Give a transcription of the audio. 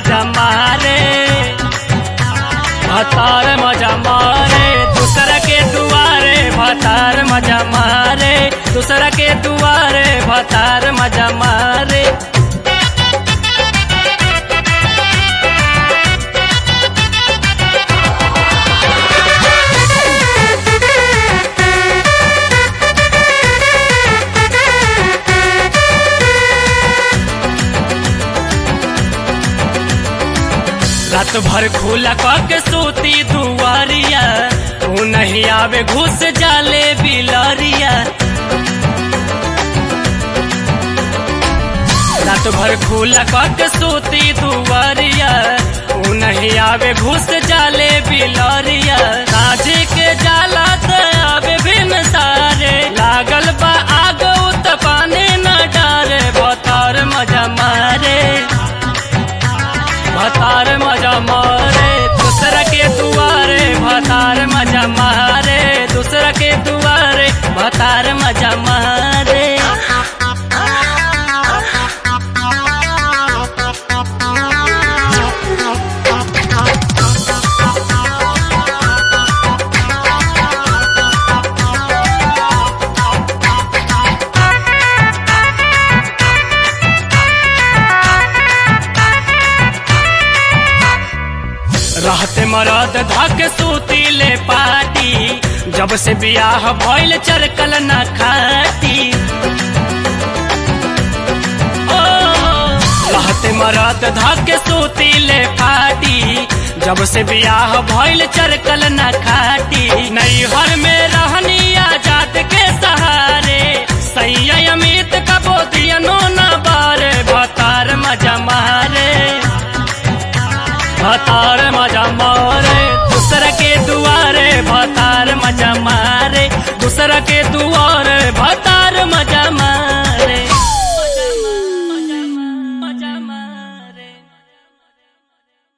मजा मारे भतार मजा मारे दूसरा के दुआरे भतार मजा मारे दूसरा के दुआरे भतार मजा मारे रात भर खुला के सूती दुआरिया तू नहीं आवे घुस जाले बिलरिया रात भर खुला के सूती दुआरिया तू नहीं आवे घुस जाले बिलरिया साझे के जाला त आवे बिन सारे लागल बा आग उत पानी न डारे बतर मजा मारे भतार मजा मारे दूसरा के दुआरे भतार मजा मारे दूसरा के दुआरे भतार मजा मारे रहते मरद धक सूती ले पाटी जब से बियाह भइल चरकल न खाटी ओ, रहते मरद धक सूती ले पाटी जब से बियाह भइल चरकल न खाटी नैहर में रहनी आजाद के सहारे सैया अमित का बोतियनो न बारे भतार मजा मारे भतार मजा मारे दूसरा के दुआरे भतार मजा मारे दूसरा के दुआरे भतार